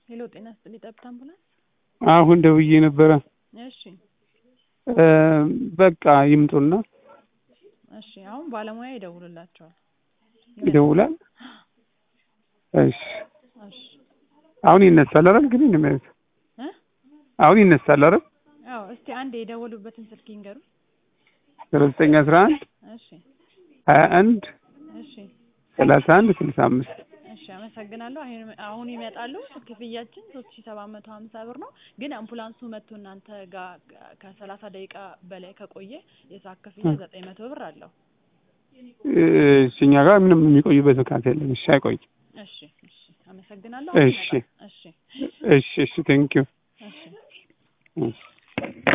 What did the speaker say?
ሄሎ ጤና ይስጥልኝ ጠብታ አምቡላንስ አሁን ደውዬ ነበረ እሺ እ በቃ ይምጡና እሺ አሁን ባለሙያ ይደውልላቸዋል ይደውላል እሺ እሺ አሁን ይነሳል አይደል ግን ይነሳ እ አሁን ይነሳል አይደል አዎ እስቲ አንድ የደወሉበትን ስልክ ይንገሩ ዜሮ ዘጠኝ አስራ አንድ እሺ ሀያ አንድ እሺ ሰላሳ አንድ ስልሳ አምስት እሺ አመሰግናለሁ አሁን አሁን ይመጣሉ ክፍያችን ሶስት ሺ ሰባት መቶ ሀምሳ ብር ነው ግን አምቡላንሱ መጥቶ እናንተ ጋር ከሰላሳ ደቂቃ በላይ ከቆየ የሰዓት ክፍያ ዘጠኝ መቶ ብር አለው እሺ እኛ ጋር ምንም የሚቆዩበት ምክንያት የለም እሺ አይቆይ እሺ እሺ አመሰግናለሁ እሺ እሺ እሺ እሺ ቴንኪው እሺ እሺ